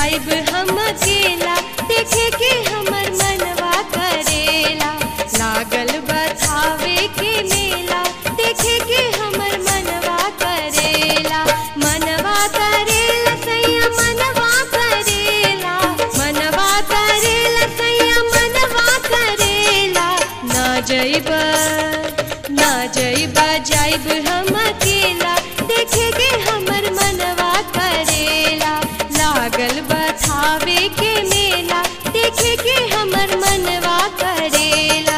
जाइब हम अकेला देखे के हमर मनवा करेला लागल बथावे के मेला देखे के हमर मनवा करेला मनवा करेला सैया मनवा करेला मनवा करेला सैया मनवा करेला ना जइब ना जइब जाइब हम अकेला देखे के हमर मनवा करेला लागल बथावे के मेला देखे के हमर मनवा करेला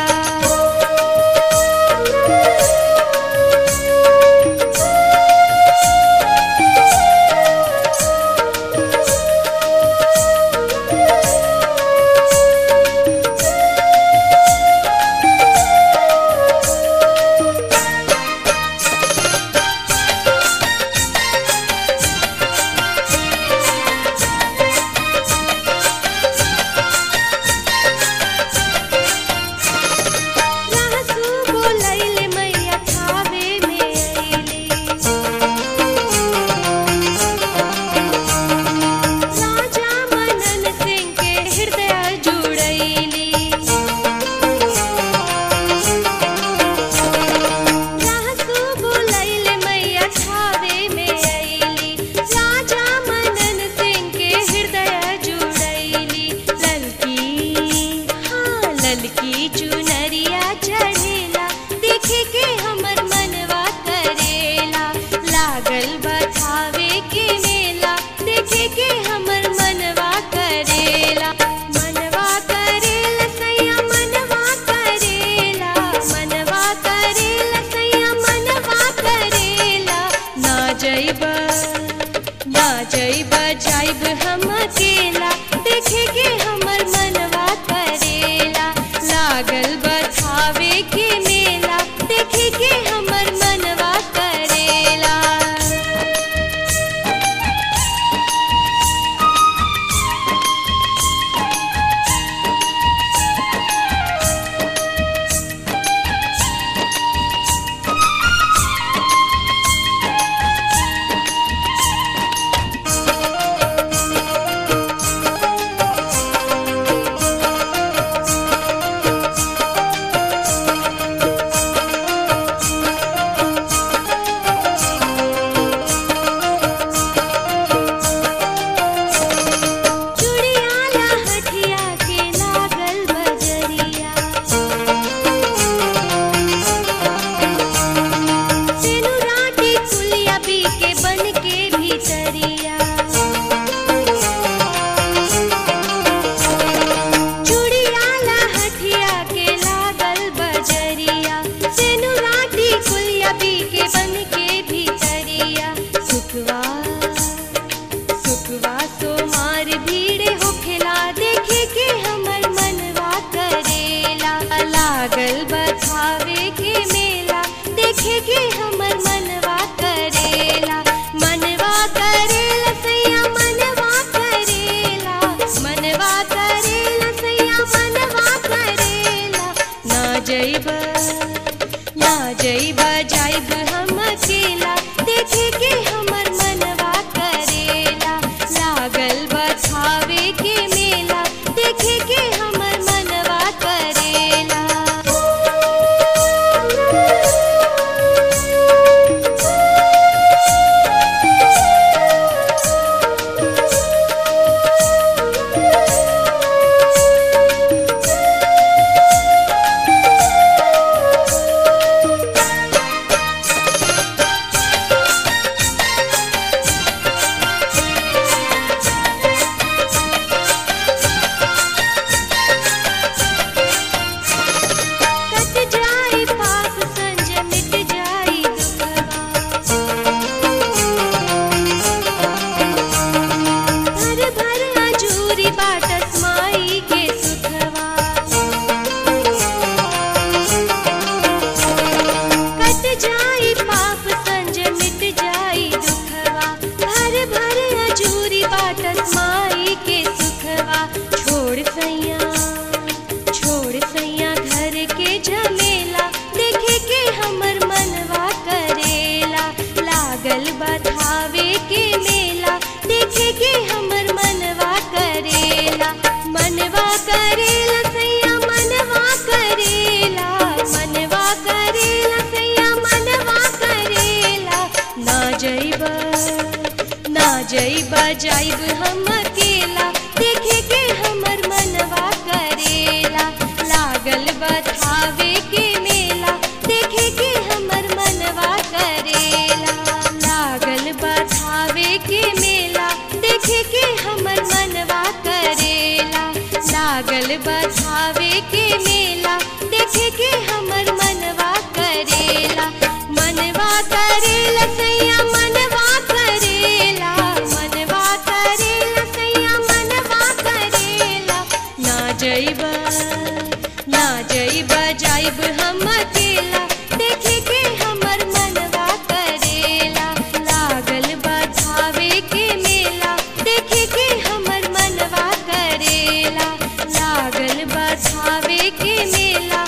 जाइब हम अकेला देखे के हमर मनवा करेला लागल बथावे के मेला देखे के हमर मनवा करेला लागल बथावे के मेला देखे के हमर मनवा करेला लागल बथावे के मेला देखे के हमर मनवा करेला मनवा करेला सैया मनवा करेला मनवा करेला सैया मनवा करेला ना जइब ना जइब जाइब हम अकेला देखे के हमर मनवा करेला लागल बधावे के मेला देखे के हमर मनवा करेला लागल बधावे के मेला